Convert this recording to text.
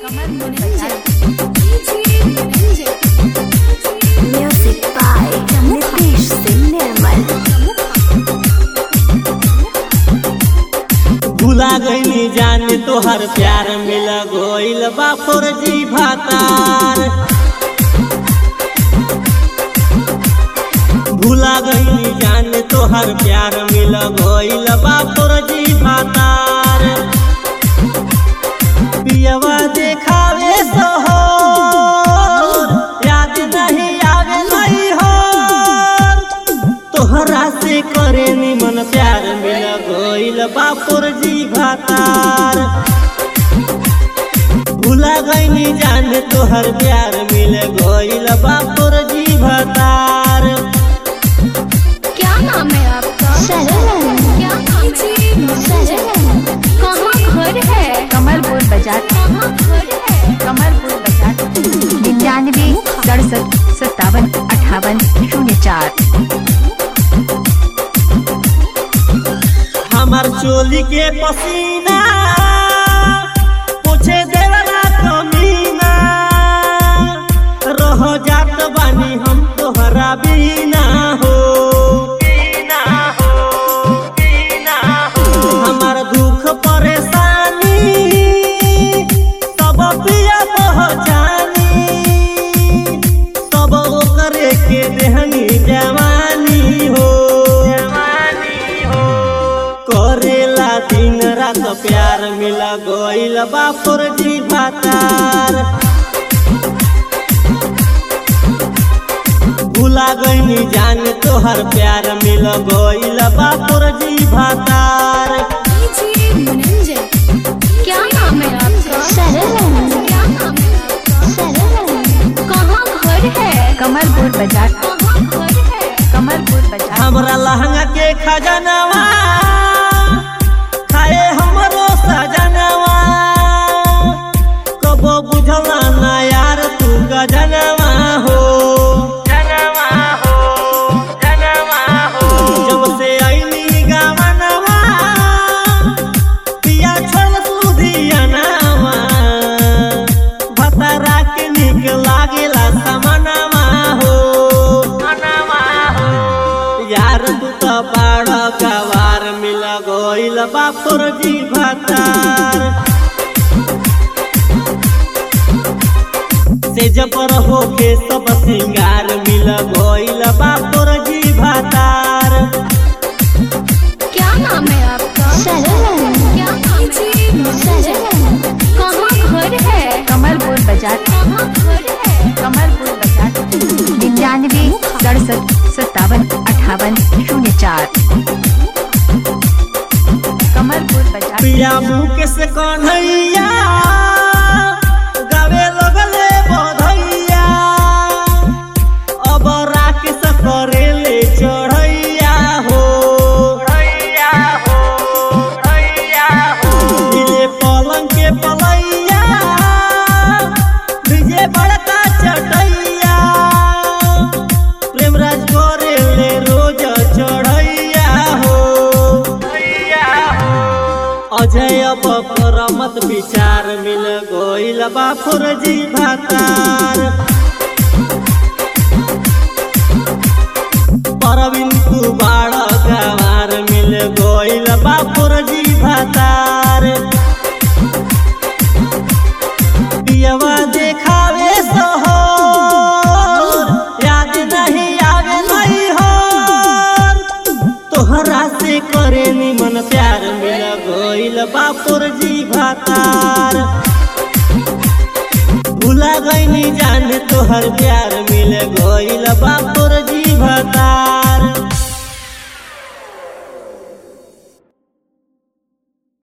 Music by Nitish Singh Nirmal. भुला गईनी जाने तोहर प्यार मिल गईल बा फौजी भातार भुला गईनी जाने तोहर प्यार मिल गईल बा फौजी भातार पियवा देखावे सोहर याद नहीं आवे नहीं हो तोहरा से करे निमन प्यार मिल गईल बापुर जी भातार भुला गईनी जाने तोहर प्यार मिल गईल बापुर जी भातार क्या नाम है आपका शरण क्या नाम है शरण कहाँ घर है कमलपुर बाजार कहाँ घर है कमलपुर बाजार निन्यानवे सड़सठ सत्तावन अठावन शून्य चार हमार चोली के पसीना पूछे देवला कमीना रह जात बानी हम तोहरा बिना हो बिना हो बिना हो हमार दुख परेशानी सब पिया पहचानी सब ओकरे के देहनी जवानी हो जवानी हो करेला दिन रात प्यार मिला गईल बापुर जी भातार भुला गईनी जान तोहर प्यार मिल गईल बापुर जी भातार क्या नाम है आपका शरण क्या नाम है आपका शरण कहाँ घर है कमलपुर बाजार कहाँ घर है कमलपुर बाजार हमरा लहंगा के खजनवा खाए हमरो सजनवा कबो बुझला ना यार तू गजनवा हो जनवा हो जनवा हो जब से आईनी गावनवा पिया छोड़ तू दियनवा भतरा के निक लागेला समनवा हो मनवा हो यार तू तो बड़ गवार मिल गईल बापुर जी भतार से जबर होके सब सिंगार मिल गईल बापुर जी भतार क्या नाम है आपका शरण क्या नाम है शरण कहाँ घर है कमलपुर बाजार कहाँ घर है कमलपुर बाजार निन्यानवे सड़सठ सत्तावन अठावन शून्य चार कमलपुर बाजार पिया मुख से कन्हैया गावे लगले बधैया अब राकेश करेले चढ़ैया हो चढ़ैया हो चढ़ैया हो दिले पलंग के पलैया विजय बड़का चटैया प्रेमराज करेले रोज चढ़ैया हो चढ़ैया हो अजय बकरमत विचार मिल गईल बापुर जी भातार परवीन तू बाड़ गवार मिल गईल बापुर जी भातार पियवा देखावे सोहर याद नहीं आवे नहीं हो तोहरा से करे निमन प्यार मिल गईल बापुर जी भातार भुला गईनी जान तोहर प्यार मिल गईल बापुर जी भातार